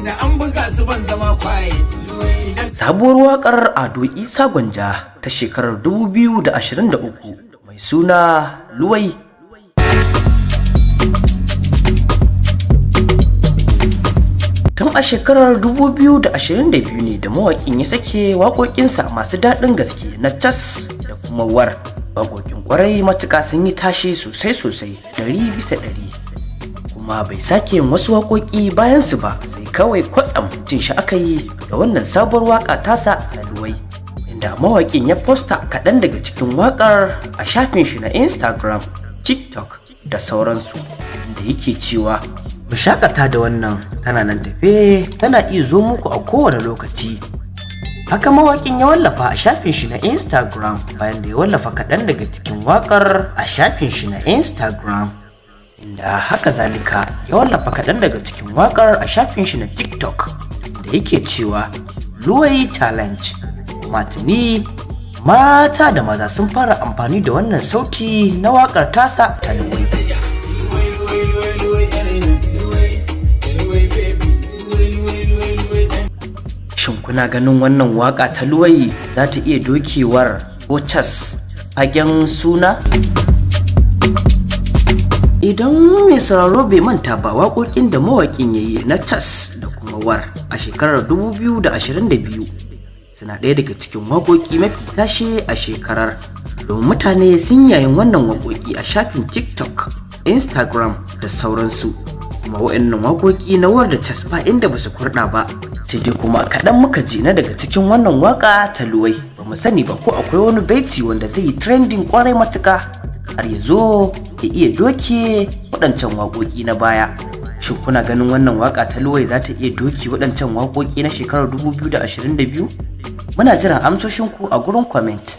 da an buga su ban zama kwaye idan Sabuwar waƙar Ado Isa Gwanja ta shekarar 2023 mai suna Luwai. Tun a shekarar 2022 ne da mawaƙin ya sake waƙoƙinsa masu daɗin gaske na cas da kuma war. Waƙoƙin ƙwarai matuƙa sun yi tashi sosai-sosai ɗari bisa ɗari. Kuma bai sake yin wasu waƙoƙi bayan su ba sai kawai kwatsam jin shi aka yi da wannan sabuwar waƙa tasa na luwai. Inda mawaƙin ya posta kaɗan daga cikin waƙar a shafin shi na Instagram, TikTok da sauransu. Inda yake cewa Ku shakata da wannan tana nan tafe tana iya zo muku a kowane lokaci. Haka mawaƙin ya wallafa a shafin shi na Instagram bayan da ya wallafa kaɗan daga cikin waƙar a shafin shi na Instagram. Inda haka zalika ya wallafa kaɗan daga cikin waƙar a shafin shi na TikTok da yake cewa Luwai Challenge. Matini mata da maza sun fara amfani da wannan sauti na waƙar tasa ta Luwai. luwai luwai luwai luwai yar ina luwai luwai baby luwai luwai luwai luwai dan Shin kuna ganin wannan waka ta luwai za ta iya dokewar Ochas fagen suna? Idan mai sauraro bai manta ba waƙoƙin da mawaƙin ya yi na tas da kuma war a shekarar 2022 suna ɗaya daga cikin waƙoƙi mafi tashi a shekarar domin mutane sun yayin wannan waƙoƙi a shafin TikTok, Instagram da sauransu. kuma waɗannan waƙoƙi na war da tas ba inda ba su kurɗa ba sai dai kuma kaɗan muka ji na daga cikin wannan waƙa ta luwai ba mu sani ba ko akwai wani baiti wanda zai yi trending ƙwarai matuƙa har ya zo ya iya doke waɗancan waƙoƙi na baya shin kuna ganin wannan waƙa ta luwai za ta iya doke waɗancan waƙoƙi na shekarar 2022 muna jiran amsoshinku a gurin comment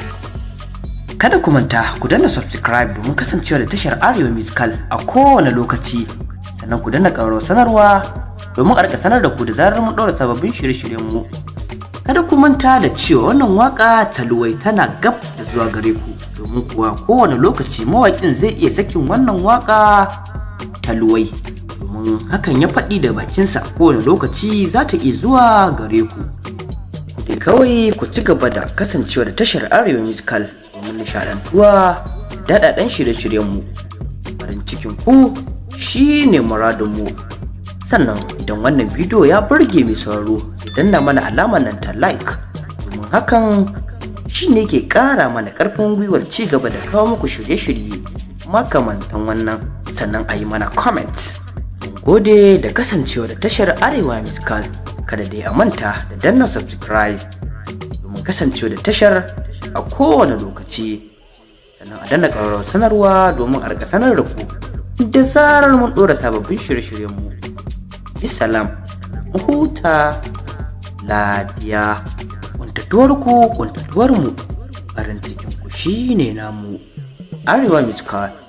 Kada ku manta ku danna subscribe domin kasancewa da tashar Arewa Musical a kowane lokaci. Sannan ku danna ƙararrawar sanarwa domin a rika sanar da ku da zarar mun ɗora sababbin shirye-shiryen mu. Kada ku manta da cewa wannan waka ta luwai tana gab da zuwa gare ku domin kuwa kowane lokaci mawaƙin zai iya sakin wannan waka ta luwai. Domin hakan ya faɗi da bakinsa kowane lokaci za ta iya zuwa gare ku. da kawai ku ci gaba da kasancewa da tashar arewa musical domin nishadantuwa da daɗaɗɗen shirye-shiryenmu farin cikin ku shine muradinmu sannan idan wannan bidiyo ya burge mai sauraro ya danna mana alamar nan ta like domin hakan shine ke ƙara mana ƙarfin gwiwar ci gaba da kawo muku shirye-shirye makamantan wannan sannan a yi mana comment mun gode da kasancewa da tashar arewa musical kada dai a manta da danna subscribe domin kasancewa da tashar a kowane lokaci sannan a danna ƙararrawar sanarwa domin a rika sanar da ku da zarar mun ɗora sababbin shirye-shiryenmu bisalam mu huta lafiya kuntatuwar ku kuntatuwar mu farin cikin ku shine namu arewa musical